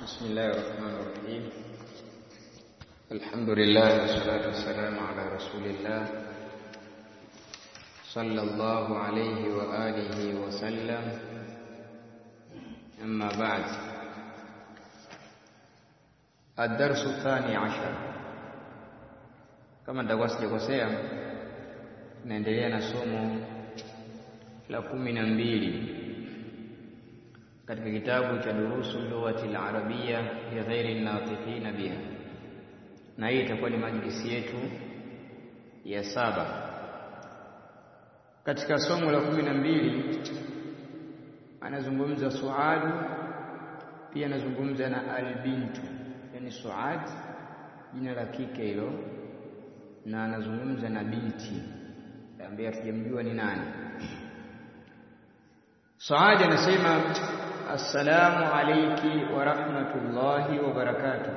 بسم الله الرحمن الرحيم الحمد لله والصلاة والسلام على رسول الله صلى الله عليه وآله وسلم أما بعد الدرس الثاني عشر kama nitakuwa sijakosea tunaendelea na somo la kumi na mbili katika kitabu cha durusu lughati al-arabia li ghairi natiqina biha, na hii itakuwa ni majlisi yetu ya saba. Katika somo la kumi na mbili anazungumza suadu, pia anazungumza na albintu, yani suad jina la kike hilo, na anazungumza na binti ambaye hatujamjua ni nani. Saadi anasema assalamu alayki wa rahmatullahi wa barakatuh.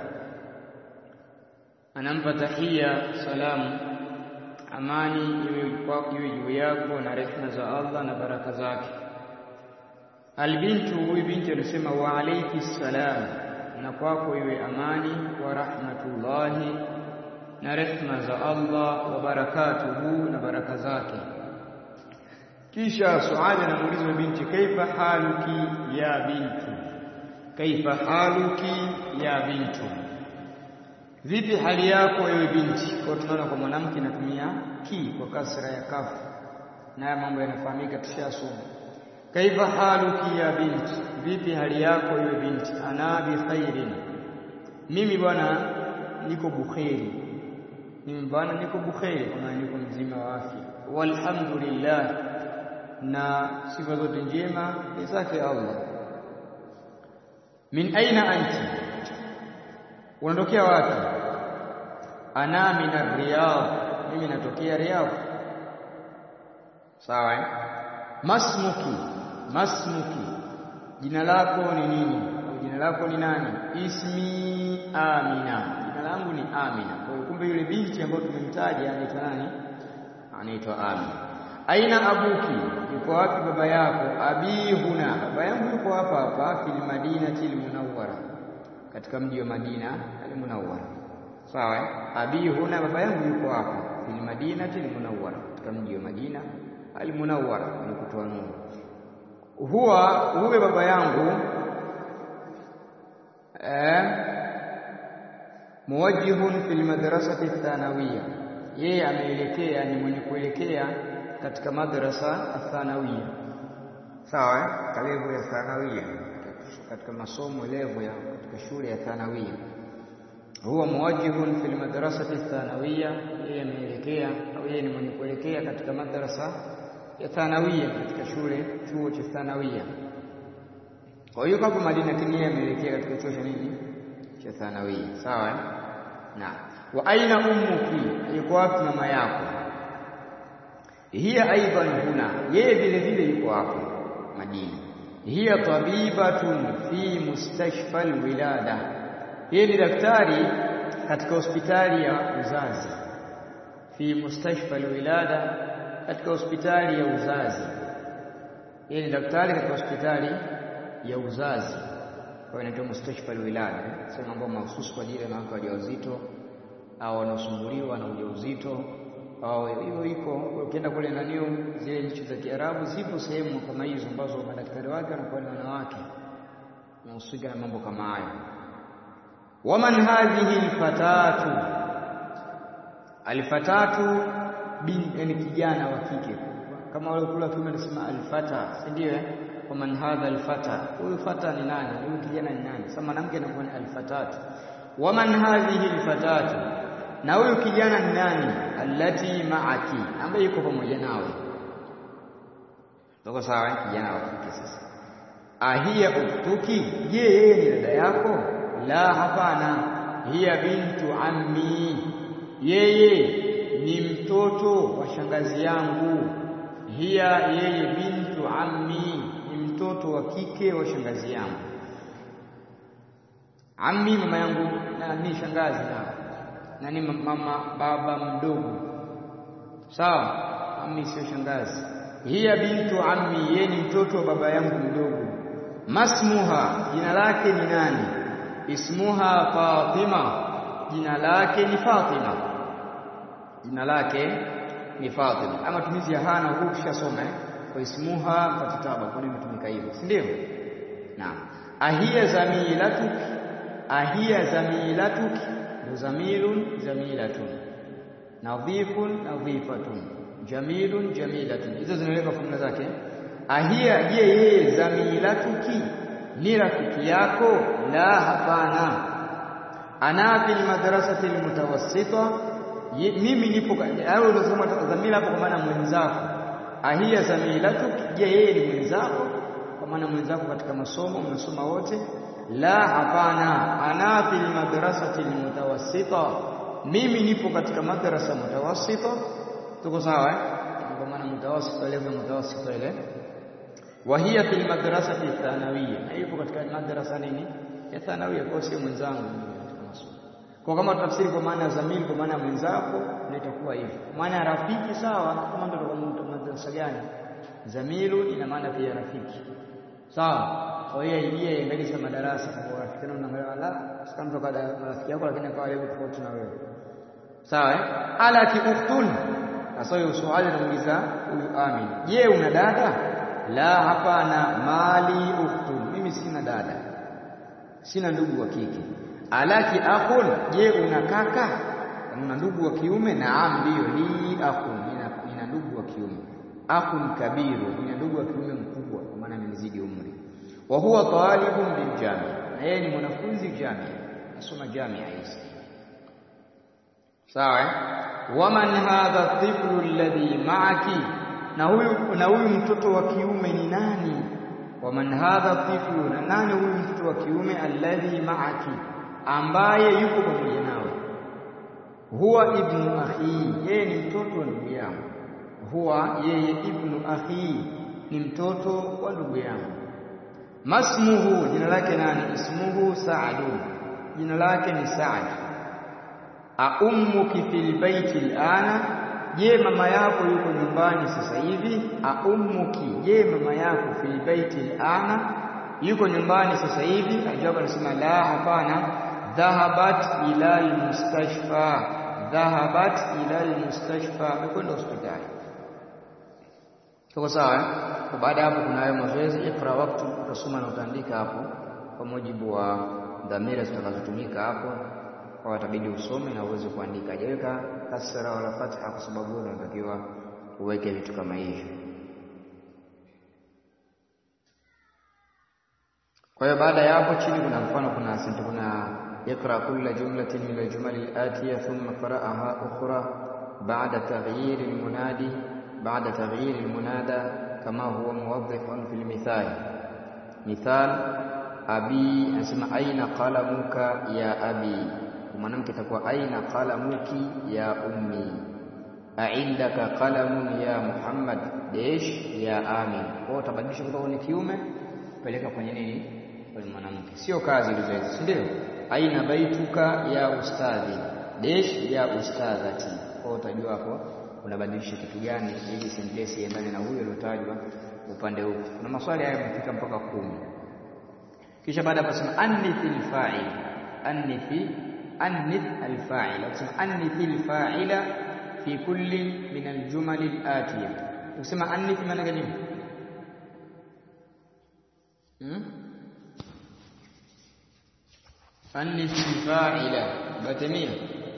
Anampa tahia salamu, amani iwe juu yako na rehema za Allah na baraka zake. Albintu, huyu binti anasema wa alayki salam, na kwako iwe amani wa rahmatullahi na rehema za Allah wa barakatuhu na baraka zake. Kisha Suadi anamuuliza binti, kaifa haluki ya bintu, kaifa haluki ya bintu, vipi hali yako ewe binti? Kwa tunaona kwa mwanamke inatumia ki kwa kasra ya kafu, na haya mambo yanafahamika, tushasoma. Kaifa haluki ya binti, vipi hali yako ewe binti? Ana bi khairin, mimi bwana niko bukheri, mimi bwana niko bukheri, kama niko mzima wa afya, walhamdulillah na sifa zote njema ni zake Allah. Min aina anti, unatokea wapi? Ana min Riyadh, mimi natokea Riyadh. Sawa eh? Masmuki, masmuki, jina lako ni nini? Jina lako ni nani? Ismi Amina, jina langu ni Amina. Kwa hiyo kumbe yule binti ambayo tumemtaja anaitwa nani? Anaitwa Amina. Aina abuki, yuko wapi baba yako? Abi huna, baba yangu yuko hapa hapa, fil madinati almunawwara, katika mji wa Madina almunawwara. Sawa eh? Abi huna, baba yangu yuko hapa, fil madinati almunawwara, katika mji wa Madina almunawwara, ni kutoa nuru. Huwa huwe baba yangu eh, muwajjihun fil madrasati thanawiyya, yeye ameelekea, ni mwenye kuelekea katika madrasa athanawia sawa, katika level ya thanawia, katika masomo level ya katika shule ya thanawia. Huwa muwajjihun fil madrasati thanawia, yeye ameelekea au yeye ni mwenye kuelekea katika madrasa ya thanawia, katika shule chuo cha thanawia. Kwa hiyo hapo Madina kinia ameelekea katika chuo cha nini cha thanawia, sawa na wa aina ummuki, yuko wapi mama yako? hiya aidan huna, yeye vile vile yuko hapo Madina. Hiya tabibatun fi mustashfa alwilada, yeye ni daktari katika hospitali ya uzazi. Fi mustashfa alwilada, katika hospitali ya uzazi. Yeye ni daktari katika hospitali ya uzazi, kwa hiyo inaitwa mustashfa alwilada, sema ambao mahususi kwa ajili ya wanawake wajawazito au wanaosumbuliwa na ujauzito au hiyo iko ukienda kule nanio zile nchi za Kiarabu zipo sehemu kama hizo ambazo madaktari wake wanakuwa ni wanawake wanahusika na mambo kama hayo. Waman hadhihi alfatatu, alfatatu bin, yani kijana wa kike kama wale kula kiume anasema alfata, si ndio? Eh, waman hadha alfata, huyu fata ni nani? Huyu kijana ni nani? Sasa mwanamke anakuwa ni alfatatu. Waman hadhihi alfatatu na huyu kijana ni nani? Allati maaki, ambaye yuko pamoja nawe. Tuko sawa? Kijana wa kike sasa. Ahiya uktuki, je, yeye ni dada yako? La, hapana. Hiya bintu ammi, yeye ni mtoto wa shangazi yangu. Hiya, yeye bintu ammi, ni mtoto wa kike wa shangazi yangu. Ammi, mama yangu, na ni shangazi na na ni mama baba mdogo, sawa. Ammi sio shangazi. Hiya bintu ammi, yeye ni mtoto wa baba yangu mdogo. Masmuha, jina lake ni nani? ismuha Fatima jina lake ni Fatima jina lake ni Fatima ama tumizi ya hana huku kishasoma eh kwa ismuha fatataba kwa nini imetumika hivyo si ndio naam ahiya zamilatuk ahiya zamilatuk ndo zamilun zamilatun nadhifun nadhifatun jamilun jamilatun hizo zinaweka fomula zake ahia je yeye zamilatuki ni rafiki yako la hapana ana fil madrasati almutawassita mimi nipo au unasema dhamira hapo kwa maana mwenzako ahia zamilatuki je yeye ni mwenzako kwa maana mwenzako katika masomo mnasoma wote la hapana ana fil madrasati almutawassita mimi nipo katika madrasa mutawassita tuko sawa eh kwa maana mutawassita level mutawassita ile wa hiya fil madrasati thanawiyya na yupo katika madrasa nini ya thanawiyya kwa sio mwenzangu katika masomo kwa kama tutafsiri kwa maana ya zamili kwa maana ya mwenzako na itakuwa hivyo maana ya rafiki sawa kama ndio kwa madrasa gani zamilu ina maana pia rafiki sawa kwa hiyo yeye ingalisa madarasa kwa rafiki na unaangalia la kama toka rafiki yako lakini kwa leo tofauti na wewe sawa eh ala ki ukhtun sasa hiyo swali namuuliza huyu Amin je una dada la hapana mali ukhtun mimi sina dada sina ndugu wa kike alaki akhun je una kaka una ndugu wa kiume naam ndio li akhun nina, nina ndugu wa kiume akhun kabiru nina ndugu wa kiume mkubwa kwa maana amenizidi umri wa huwa talibun bil jami na yeye ni mwanafunzi jamia nasoma jamia hizi sawa waman hadha tiflu alladhi ma'aki na huyu na huyu mtoto wa kiume ni nani waman hadha tiflu na nani huyu mtoto wa kiume alladhi ma'aki ambaye yuko pamoja nawe huwa ibnu akhi yeye ni mtoto wa ndugu yangu huwa yeye ibnu akhi ni mtoto wa ndugu yangu masmuhu jina lake nani ismuhu Sa'dun jina lake ni Sa'd a ummuki fil baiti alana je mama yako yuko nyumbani sasa hivi a ummuki je mama yako fil baiti alana yuko nyumbani sasa hivi ajabu anasema la hapana dhahabat ila almustashfa dhahabat ila almustashfa kwenda hospitali tuko sawa eh baada hapo kuna hayo mazoezi ikra wakati utasoma na utaandika hapo kwa mujibu wa dhamira zitakazotumika hapo kwa watabidi usome na uweze kuandika hajaweka kasra wala fatha kwa sababu unatakiwa uweke vitu kama hivyo kwa hiyo baada ya hapo chini kuna mfano kuna sente kuna ikra kulla jumlatin min aljumal alatiya thumma qara'aha ukhra ba'da taghyir almunadi ba'da taghyir almunada kama huwa muwaddihun fil mithal mithal abi anasema aina qalamuka ya abi mwanamke itakuwa aina qalamuki ya ummi aindaka qalamun ya muhammad dash ya amin kwa utabadilisha kutoka kwenye kiume peleka kwenye nini kwenye mwanamke sio kazi hizo hizo si ndio aina baituka ya ustadhi dash ya ustadhati kwa utajua hapo unabadilisha kitu gani ili sentence iendane na huyo aliyotajwa upande huko kuna maswali haya yamefika mpaka kumi kisha baada hapo sema annithil fa'il annithi annith alfa'il akisema annithi alfa'ila fi kulli min aljumal alatiya ukisema annith maana gani hmm? annith alfa'ila batamia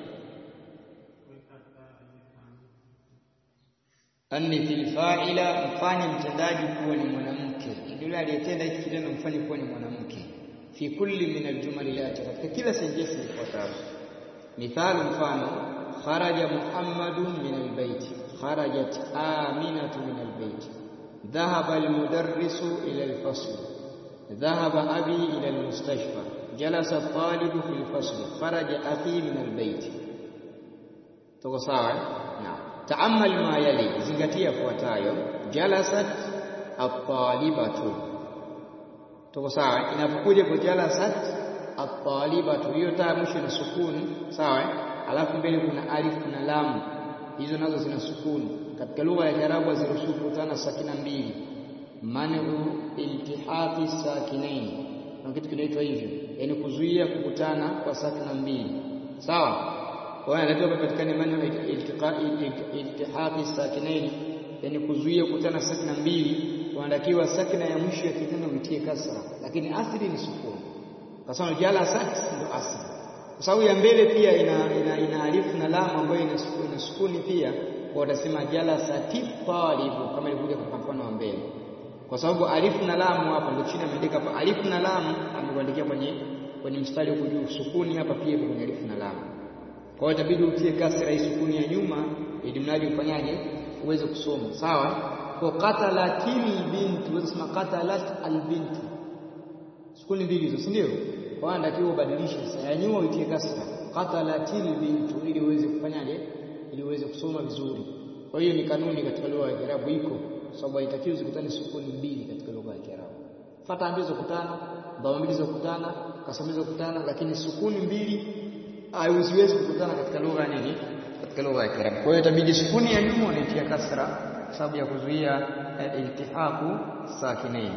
annith alfa'ila mfanye mtendaji kuwa ni mwanamke yule aliyetenda hiki kitendo mfanye kuwa ni mwanamke fi kulli min aljumal alati katika kila sentensi ifuatayo mithalu mfano kharaja muhammadun min albayt kharajat aminatu min albayt dhahaba almudarrisu ila alfasl dhahaba abi ila almustashfa jalasa at-talibu fi alfasl kharaja akhi min albayt tuko sawa naam taamal ma yali zingatia yafuatayo jalasat at-talibatu tuko sawa inapokuja kwa jalasat at-talibatu hiyo taa mwisho na sukuni sawa alafu mbele kuna alif na lam hizo nazo zina sukuni katika lugha ya Kiarabu haziruhusu kukutana sakina mbili manu iltihaqi sakinain kuna kitu kinaitwa hivyo, yaani kuzuia kukutana kwa sakina mbili, sawa. Kwa hiyo anatakiwa patikane maneno iltihaqi sakinaini, yaani kuzuia kukutana sakina mbili, wanatakiwa sakina ya mwisho ya kitendo uitie kasra, lakini asili ni sukuni, kwa sababu jala sat ndio asili, kwa sababu ya mbele pia ina, ina, ina alifu na lamu ambayo ina sukuni, ina sukuni pia, kwa watasema jala sati talibu kama ilivyokuja kwa mfano wa mbele kwa sababu alifu na lamu hapa ndio chini ameandika hapa alifu na lamu amekuandikia kwenye kwenye mstari huko juu sukuni hapa pia kwenye alifu na lamu kwa hiyo itabidi utie kasra hii sukuni ya nyuma ili mradi ufanyaje uweze kusoma sawa kwa qatalatil bint uweze kusema qatalat albint sukuni mbili hizo si ndio kwa hiyo ndio ubadilishe sasa ya nyuma uitie kasra qatalatil bint ili uweze kufanyaje ili uweze kusoma vizuri kwa hiyo ni kanuni katika lugha ya Kiarabu iko sababu haitakiwi zikutane sukuni mbili katika lugha ya Kiarabu. Fata mbili zikutana, dhamma mbili zikutana, kasra mbili zikutana, lakini sukuni mbili haiwezi kukutana katika lugha nini? Katika lugha ya Kiarabu. Kwa hiyo itabidi sukuni ya nyuma unaitia kasra kwa sababu ya kuzuia iltihaqu sakinain.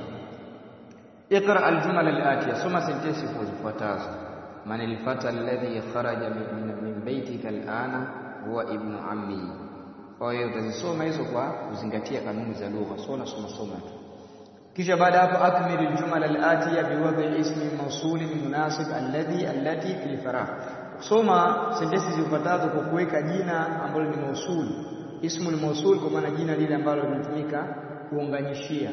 Iqra aljumal alatiya, soma sentensi zifuatazo. Man alfata alladhi kharaja min baytika alana huwa ibnu ammi kwa hiyo utazisoma hizo kwa kuzingatia kanuni za lugha, sio unasoma soma tu. Kisha baada hapo, akmil aljumal alatiya biwadhi ismi mawsulin munasib alladhi allati fil faragh. Soma sentensi zifuatazo kwa kuweka jina ambalo ni mausul, ismu ni mausul, kwa maana jina lile ambalo linatumika kuunganishia.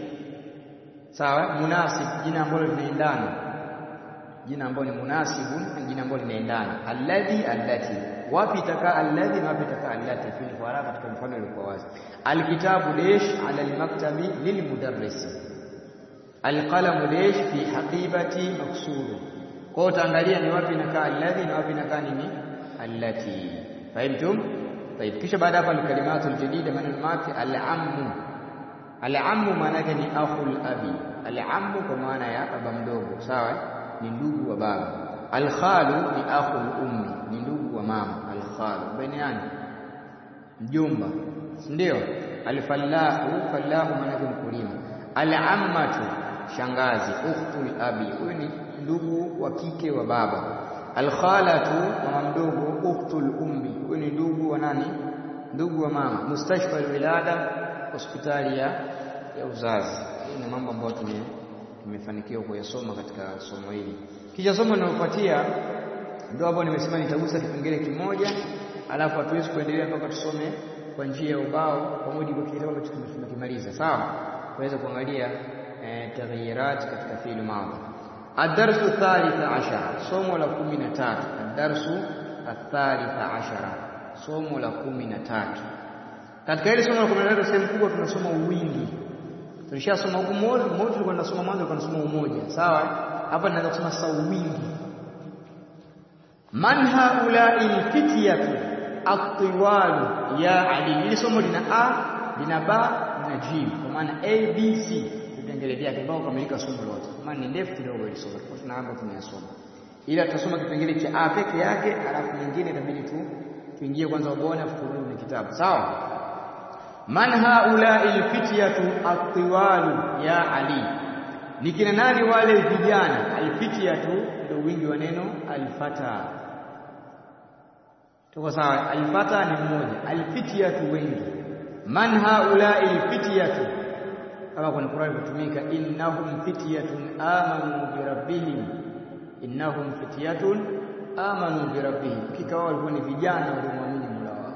Sawa, munasib, jina ambalo linaendana, jina ambalo ni munasibu, jina ambalo linaendana. Alladhi allati wapi itakaa alladhi na wapi itakaa allati fil faragh katika mfano uliokuwa wazi alkitabu lish ala almaktabi lilmudarris alqalamu lish fi haqibati maksur kwa utaangalia ni wapi inakaa alladhi na wapi inakaa nini allati fahimtum طيب kisha baada hapa alkalimatu aljadida maneno mapya alammu alammu maana yake ni akhul abi alammu kwa maana ya baba mdogo sawa ni ndugu wa baba alkhalu ni akhul ummi ni ndugu wa mama alkhalu baniani mjomba ndio alfallahu fallahu maana yake mkulima alammatu shangazi ukhtul abi huyu ni ndugu wa kike wa baba alkhalatu mama mdogo ukhtul ummi huyu ni ndugu wa nani ndugu wa mama mustashfa alwilada hospitali ya ya uzazi hii ni mambo ambayo tume tumefanikiwa kuyasoma katika somo hili kisha somo linalofuatia ndio hapo nimesema nitagusa kipengele kimoja alafu hatuwezi kuendelea mpaka tusome kwa njia ya ubao kwa mujibu wa kitabu ambacho tumekimaliza sawa tuweze kuangalia eh, taghyirat katika fi'l madhi ad-darsu thalitha ashara somo la kumi na tatu ad-darsu athalitha ashara somo la kumi na tatu katika hili somo la kumi na tatu sehemu kubwa tunasoma uwingi tulishasoma huku moja moja tulikuwa tunasoma mwanzo tunasoma umoja sawa hapa tunaanza kusoma sasa uwingi man haulai lfityatu atiwalu ya ali hili somo lina a lina ba lina jim kwa maana a b c vipengele vyake mpaka kukamilika somo lote maana ni ndefu kidogo hili somo kwa tuna hapo tumeyasoma ila tutasoma kipengele cha a peke yake alafu nyingine itabidi tu tuingie kwanza ubaoni afu turudi kwenye kitabu sawa man haulai lfityatu atiwalu ya ali ni kina nani wale vijana alfityatu ndio wingi wa neno alfata tuko sawa alfata ni mmoja alfityatu wengi man haulai alfityatu kama kwenye Qur'an kutumika innahum fityatun amanu bi rabbihim innahum fityatun amanu bi rabbihim hakika wao walikuwa ni vijana waliomwamini Mola wao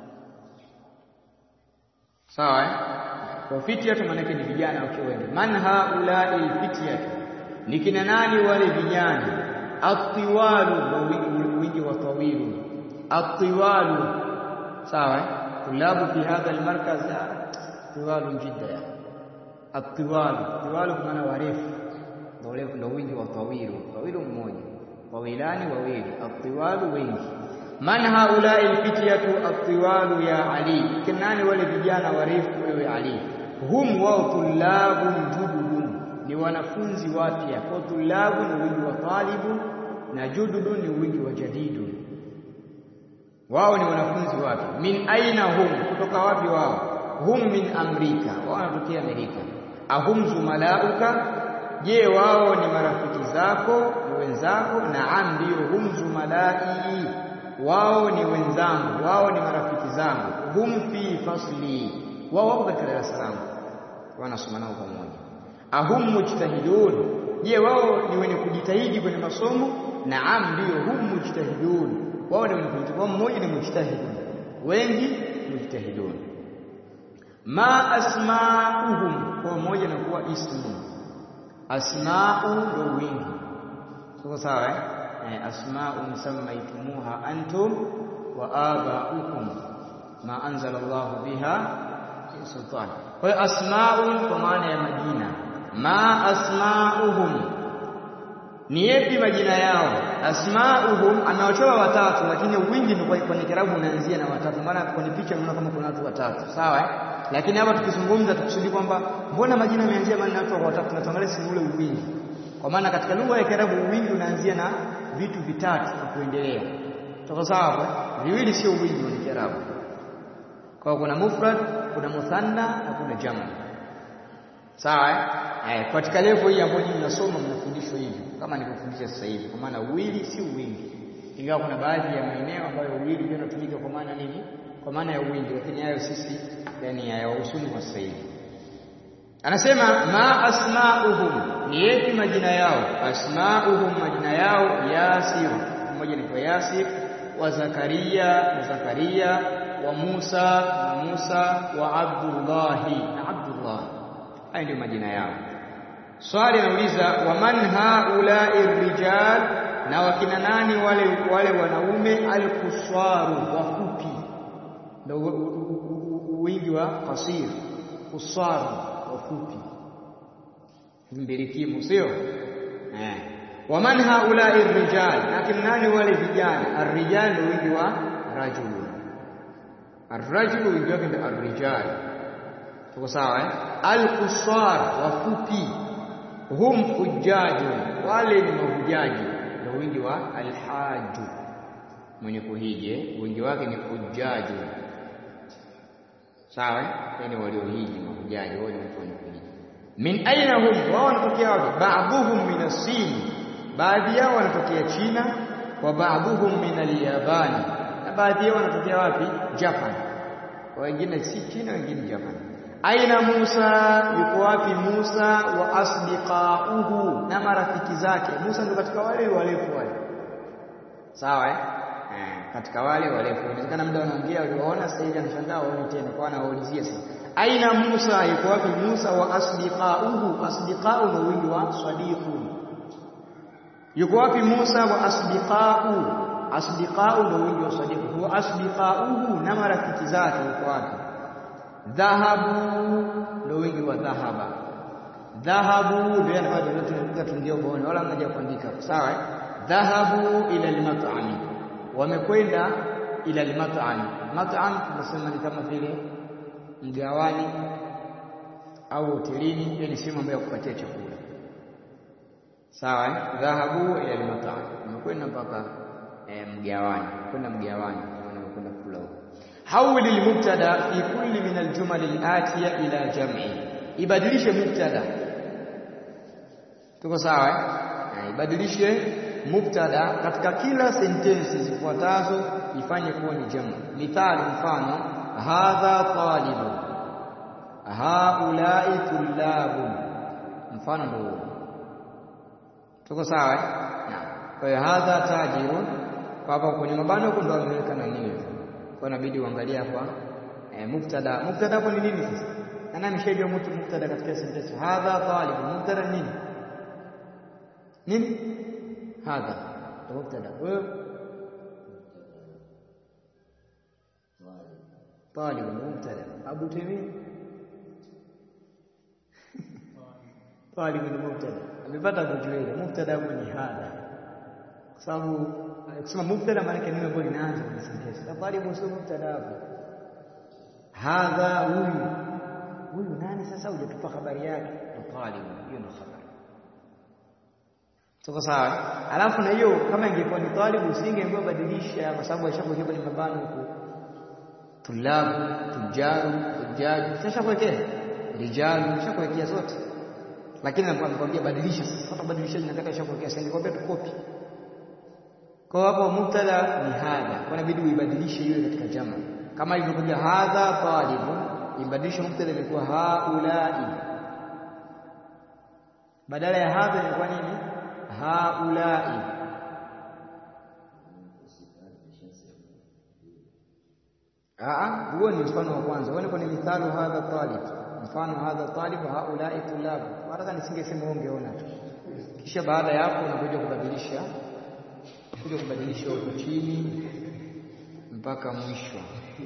sawa eh kwa fityatu maana ni vijana wakiwa wengi man haulai alfityatu ni kina nani wale vijana atiwalu wingi wa tawilu الطوال sawa tulabu fi hadha almarkaz طوال جدا الطوال طوال kwa maana warefu ndio ndio wingi wa tawilu tawilu mmoja tawilani wawili atiwalu wengi man haulai alfityatu atiwalu ya ali kinani wale vijana warefu wewe ali hum wa tulabun jududun ni wanafunzi wapya kwa tulabu ni wingi wa talibu na jududun ni wingi wa jadidun wao ni wanafunzi wapya min aina hum kutoka wapi wao hum min amrika wao wanatokea amerika ahum zumalauka je wao ni marafiki zako ni wenzako naam ndio hum zumalai wao ni wenzangu wao ni marafiki zangu hum fi fasli wao wapo katika darasa langu wanasoma nao pamoja ahum mujtahidun je wao ni wenye kujitahidi kwenye masomo naam ndio hum mujtahidun wao ni wenye kujitahidi mmoja ni mujtahidun wengi mujtahidun ma asma'uhum kwa moja na kuwa ismu asma'u ndio wingi tuko sawa eh eh, asma'un sammaytumuha antum wa aba'ukum ma anzala Allah biha min sultan kwa hiyo asma'un kwa maana ya majina ma asma'uhum ni yapi majina yao asma'uhum amewachora watatu lakini wingi ni kwenye kirabu unaanzia na watatu maana kwenye picha unaona kama kuna watu watatu sawa eh lakini hapa tukizungumza tukusudi kwamba mbona majina yameanzia maana watu watatu tunatangalia si ule wingi kwa maana katika lugha ya Kiarabu wingi unaanzia na vitu vitatu na kuendelea tuko sawa hapo viwili sio wingi wa Kiarabu kwa kuna mufrad kuna muthanna na kuna jamu sawa eh eh katika level hii ambayo nyinyi mnasoma mnafundishwa hivi kama nilivyofundisha sasa hivi kwa maana uwili si wingi ingawa kuna baadhi ya maeneo ambayo uwili pia unatumika kwa maana nini kwa maana ya wingi lakini hayo sisi yani hayawahusu kwa sasa hivi anasema ma asma'uhum ni yapi majina yao asma'uhum majina yao yasir mmoja ni yasir wa zakaria na zakaria wa Musa na Musa wa Abdullahi na Abdullah haya ndio majina yao swali anauliza wa man haula'i rijal na wakina nani wale wale wanaume al-kuswaru wafupi ndio wingi wa qasir kuswaru wafupi mbirikimu sio eh wa man haula'i rijal na kina nani wale vijana ar-rijal ndio wingi wa rajulun Ar-rajulu wingi wake ndio ar-rijal. Tuko sawa eh? Al-qusar wafupi. Hum hujjaju wale ni mahujaji ndio wingi wa al-haju. Mwenye kuhiji wingi wake ni hujjaju. Sawa eh? Yani waliohiji mahujaji wao ni watu wenye kuhiji. Min aina hum wao wanatokea wapi? Ba'dhuhum min as-Sin. Baadhi yao wanatokea China wa ba'dhuhum min al-Yabani baadhi yao wanatokea wapi? Japan. Wengine si China, wengine Japan. Aina Musa, yuko wapi Musa wa asdiqauhu, na marafiki zake. Musa ndio katika wale warefu wale, sawa eh? Eh, katika wale warefu. Inawezekana muda wanaongea waliwaona, sasa hivi anashangaa waone tena, kwa anawaulizia sasa. Aina Musa, yuko wapi Musa wa asdiqauhu? Asdiqau ndio wingi wa sadiqu. Yuko wapi Musa wa asdiqau asdiqau ndio wingi wa sadiq huwa asdiqauhu na marafiki zake uko wapi dhahabu ndio wingi wa dhahaba dhahabu ndio anafanya tunapiga tundio bone wala mnaja kuandika sawa eh dhahabu ila al-mat'am wamekwenda ila al-mat'am mat'am tunasema ni kama vile mgawani au hotelini ile ni sehemu ambayo ya kupatia chakula sawa eh dhahabu ila al-mat'am wamekwenda mpaka E, mgawani kwenda mgawani kwenda kula huko hawili almubtada fi kulli min aljumal alatiya ila jam'i ibadilishe mubtada tuko sawa eh ibadilishe mubtada katika kila sentensi zifuatazo ifanye kuwa ni jamu mithali mfano hadha talibu haulai tullabu mfano ndio tuko sawa eh kwa hiyo hadha tajirun kwa hapa kwenye mabano huko ndo ameweka na nini kwa inabidi uangalie hapa e, mubtada mubtada hapo ni nini sasa nani ameshajua mtu mubtada katika sentence hadha talib mubtada nini nini hadha mubtada wewe talib mubtada abu taymi talib ni mubtada amepata kujuela mubtada hapo ni hadha kwa sababu kusema mubtada maana yake neno ambalo linaanza na sentence. Safari msio mubtada hapo. Hadha huyu. Huyu nani sasa hujatupa habari yake? Talib. Hiyo ndio habari. Tuko sawa? Alafu na hiyo kama ingekuwa ni talibu usingeambiwa badilisha kwa sababu aishakuwekea kwenye mabano huko. Tulabu, tujaru, tujaji. Sasa kuwekea rijalu, shakuwekea zote. lakini anakuambia badilisha sasa hata badilishaji nakata shakuwekea sasa nikwambia tu copy kwa hapo mubtada ni hadha kwa inabidi uibadilishe iwe katika jama kama ilivyokuja hadha talibun ibadilishe mubtada imekuwa haulai badala ya hadha inakuwa nini haulai Aa, huo ni mfano wa kwanza. Uone kwenye mithalu hadha talib. Mfano hadha talib haulai tulab. Hata nisingesema ungeona tu. Kisha baada ya hapo unakuja kubadilisha kuja kubadilisha huko chini mpaka mwisho.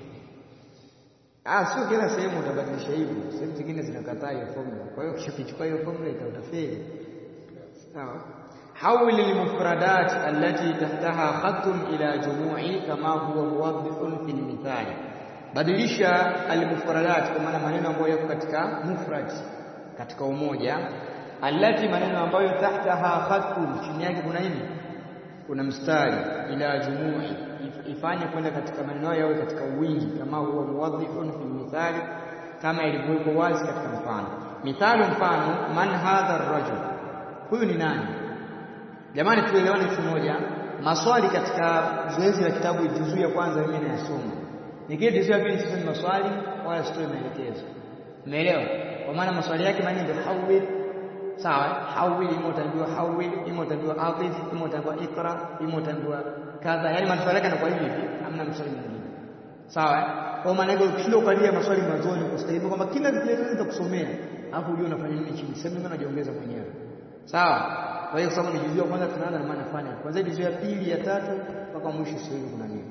Ah, sio kila sehemu utabadilisha hivyo. Sehemu zingine zinakataa hiyo formula. Kwa hiyo ukishakichukua hiyo formula itautafeli. Sawa? حول المفردات التي تحتها خط إلى جموع كما هو موضح في المثال badilisha almufradat kwa maana maneno ambayo yako katika mufrad katika umoja allati maneno ambayo tahtaha khatun chini yake kuna nini kuna mstari ila jumui ifanye kwenda katika maneno yao katika wingi kama huwa muwadhihun fi mithali kama ilivyokuwa wazi katika mfano mithalo mfano man hadha ar-rajul huyu ni nani Jamani tuelewane kitu moja. Maswali katika zoezi la kitabu juzuu ya kwanza mimi nayasoma. Nikija juzuu ya pili sisemi maswali wala sitoi maelekezo. Umeelewa? Kwa maana maswali yake maana ndio hawil. Sawa? Hawil imo utajua hawil, imo utajua atif, imo utajua ikra, imo utajua kadha. Yaani maswali yake yanakuwa hivi hivi, hamna maswali mengine. Sawa? Kwa maana hiyo ukishinda ukalia maswali mwanzoni kustahili kwamba kila kitu nitakusomea, alafu ujue unafanya nini chini. Sasa mimi najiongeza mwenyewe. Sawa? Kwa hiyo sababu ni juzuu ya kwanza tunaanza na maana fanya. Kwanza juzuu ya pili, ya tatu mpaka mwisho sio hivi kuna nini.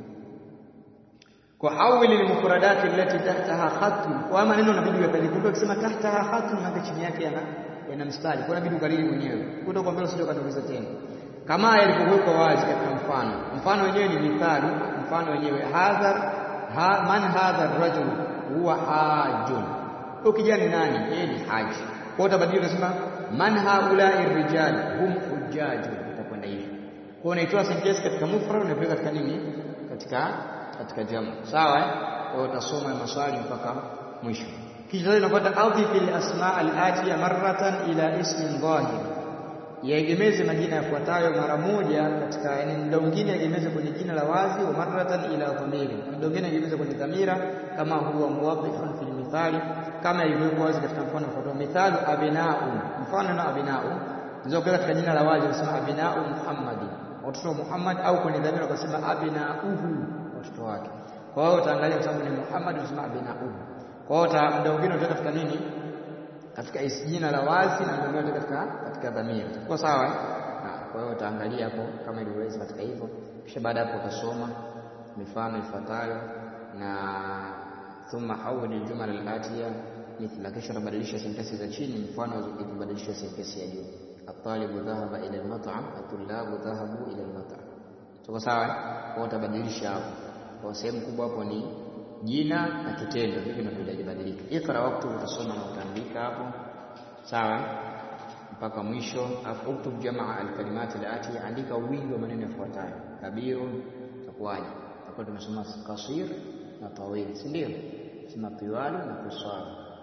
Kwa hawili al-mufradat allati tahtaha khatun. Kwa maneno inabidi yapeleke. Kumbe ukisema tahtaha khatun na chini yake yana yana mstari. Kwa inabidi ukariri mwenyewe. Utakwambia usije ukatuliza tena. Kama yalivyokuwa wazi katika mfano. Mfano wenyewe ni mithali, mfano wenyewe hadha ha, man hadha ar-rajul huwa hajun. Ukija ni nani? Yeye ni haji. Kwa utabadilika unasema man haulai rijal hum hujjaju itakwenda hivi kwa unaitoa sentence katika mufrad unapeleka katika nini katika katika jamu sawa kwa utasoma maswali mpaka mwisho kisha unapata adhif al asma al atiya marratan ila ismin dhahir yaegemeze majina yafuatayo mara moja katika yani muda mwingine yaegemeze kwenye jina la wazi wa marratan ila dhamiri muda mwingine yaegemeze kwenye dhamira kama huwa muwadhihun fil mithali kama ilivyokuwa wazi katika mfano kwa mithali abinau mfano na abinau ndio kwa katika jina la wazi unasema abinau muhammadi watoto wa Muhammad au kwenye dhamira ukasema abinauhu watoto wake kwa hiyo utaangalia kwa sababu ni Muhammad unasema abinauhu kwa hiyo muda mwingine utaweka katika nini katika jina la wazi na ndio ndio katika katika dhamira kwa sawa kwa hiyo utaangalia hapo kama ilivyoweza katika hivyo kisha baada hapo utasoma mifano ifuatayo na thumma hawil aljumal alatiya mithla kisha tabadilisha sentensi za chini mfano ikibadilisha sentensi ya juu الطالب ذهب الى المطعم الطلاب ذهبوا الى المطعم tuko sawa kwa utabadilisha hapo kwa sehemu kubwa hapo ni jina na kitendo hivi ndio vinabadilika ikra wakati utasoma na utaandika hapo sawa mpaka mwisho afu uktub jamaa alkalimat alati andika wingi wa maneno yafuatayo kabirun takwaje hapo tumesoma kasir na tawil si ndio sema tiwalu na kuswala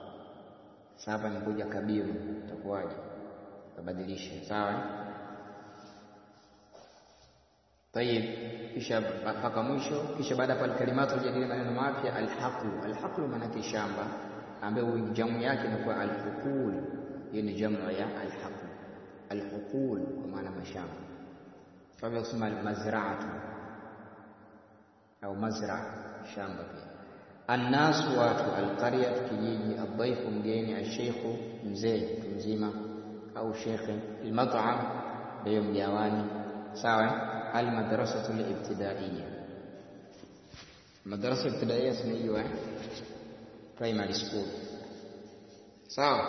sasa nikuja kabiru takwaje tabadilisha sawa طيب kisha mpaka mwisho kisha baada pale kalimatu jadili maneno mapya alhaqlu alhaqlu maana yake shamba ambayo jamu yake inakuwa alhuqul hiyo ni jamu ya alhaqlu alhuqul kwa maana mashamba kama kusema almazraatu au mazra shamba pia الناس watu alqarya kijiji adhaifu mgeni alsheikhu mzee mzima au shekhe almat'am ndio mgawani sawa المدرسة الابتدائية المدرسة الابتدائية اسمها primary school sawa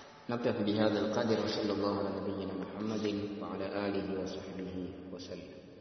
نكتفي بهذا القدر وصلى الله على نبينا محمد وعلى آله وصحبه وسلم